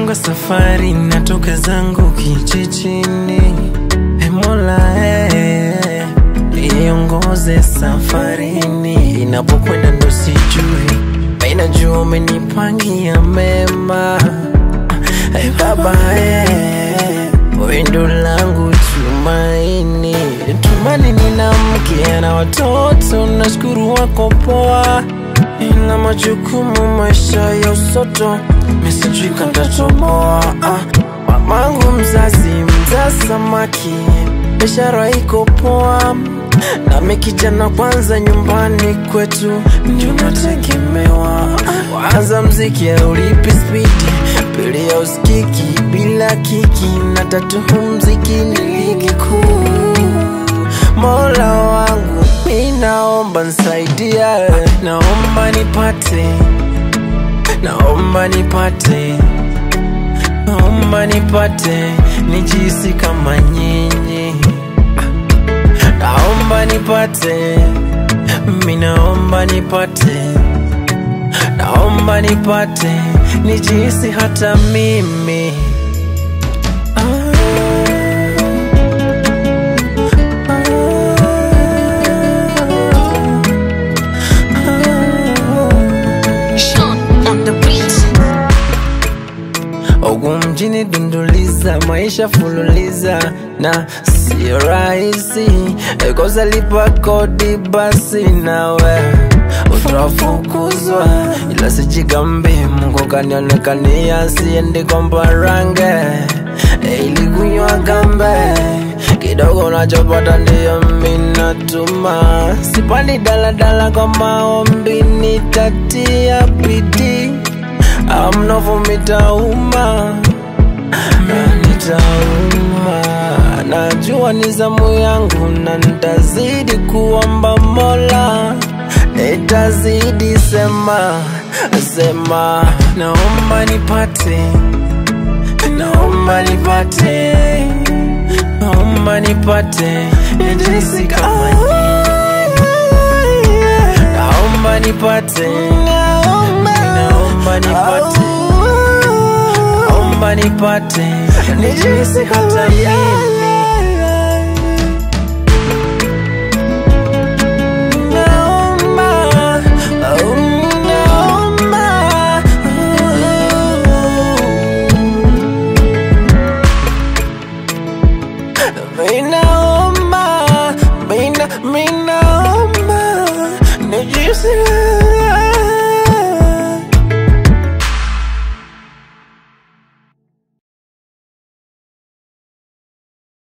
Nafunga safari natoka zangu kijijini E Mola eh, iongoze safarini inapokwenda ndo sijui Inajua umenipangia mema e Baba eh, wendo langu tumaini Tumani nina mke na watoto nashukuru wako poa ina majukumu maisha ya usoto misijui kantatoboa ah. Mamangu mzazi mzaa samaki biashara iko poa nami kijana kwanza nyumbani kwetu ndio nategemewa waanza mziki aulipi spidi pili ya usikiki bila kiki na tatu mziki ni ligi kuu Mola wangu mi naomba nsaidia, naomba nipate, naomba nipate, naomba nipate, nijisi kama nyinyi, naomba nipate, mi naomba nipate, naomba nipate, nijisi hata mimi ah. Sean on the beat. Huku mjini dunduliza, maisha fululiza na sio rahisi, kosa lipa kodi basi nawe utafukuzwa, ila sijigambi, Mungu kanionekania, siendi kwa mparange ili kunywa gambe kidogo nachopata ndiyo minatuma, sipandi daladala kwa maombi, nitatia bidii amnofu mitauma na nitauma, najua ni zamu yangu na nitazidi kuomba Mola, nitazidi sema sema, naomba nipate, naomba nipate, naomba nipate, nijisi kama nyinyi, naomba nipate, naomba nipate naomba nipate nijisi hata mimi Naomba, oh, naomba, oh. Naomba